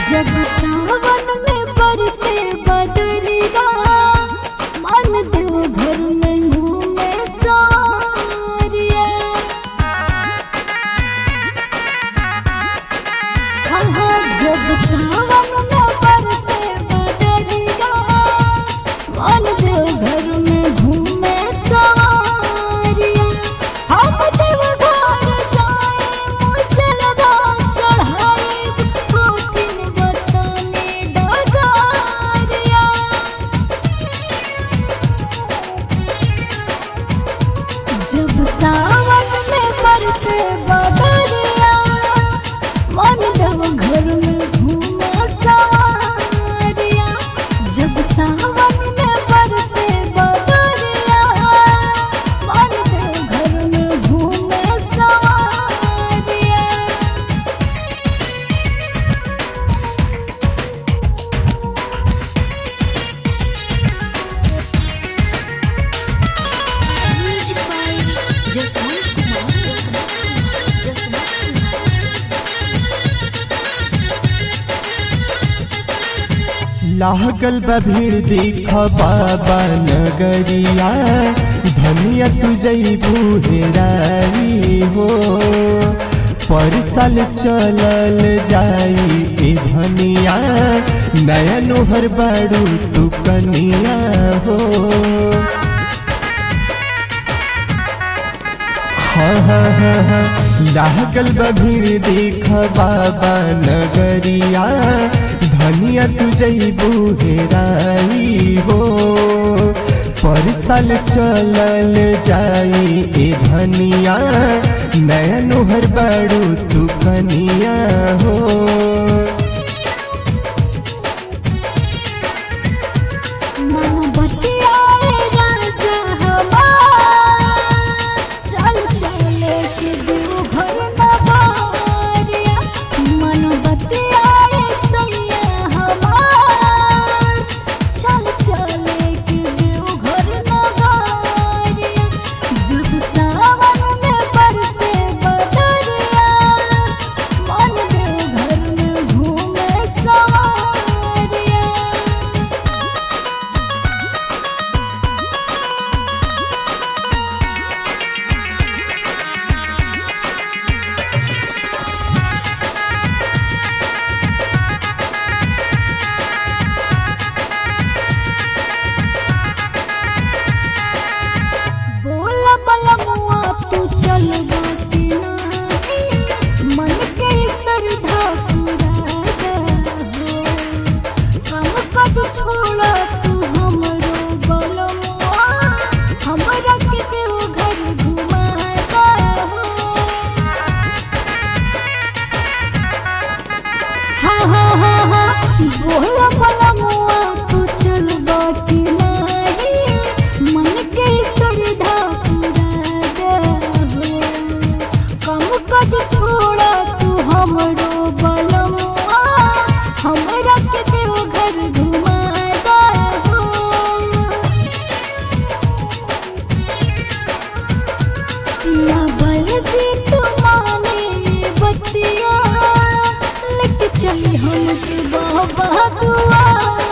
जब सावन में बरसे बदरिया मन देव घर में घूमे सारिया हाँ हाँ जब सावन में बरसे बदरिया मन देव घर में घूमे सारिया हम देव घर जाए मुझलवा चढ़ाए कोठिन बताने डगारिया जब सावन में बरसे बदरिया मन देव घर में घूमा सारिया जब सावन में बरसे बदरिया मन देव घर में घूमे सारिया Music by Jasmine Kumar. Jasmine Kumar. लागल बा भीड़ देख बाबा नगरिया धनिया तू जईबू हेराई हो पर साल चलल जाई ए धनिया नया नोहर बाड़ू तू कनिया हो हाँ हाँ हाँ हाँ लागल बा भीड़ देख बाबा नगरिया धनिया तू जईबू हेराई हो पर साल चलल जाई ए धनिया नया नोहर बाड़ू तू कनिया हो मोमबत्तियाए राजा हमार चल चल के देव घर नवारिया मोमबत्तियाए सैया हमार चल चल के देव घर नवारिया जब सावन में बरसे बदरिया मन देव घर में घूमे सवारिया बोला बलमुआ तू चल बाटी नाही मन के श्रद्धा पूरा हो हम कज छोड़ा तू हमरो बलमुआ हमरा के देव घर घुमाता हो हाँ हाँ हाँ हाँ बोला बलमुआ तू चल बाटी नाही मन के श्रद्धा पूरा हो कम कज छोड़ा तू हमरो बलमुआ हमरा के देव घर घुमाता हो या बल जी तुम्हारे बतिया लेके चली हमके बाबा दुआ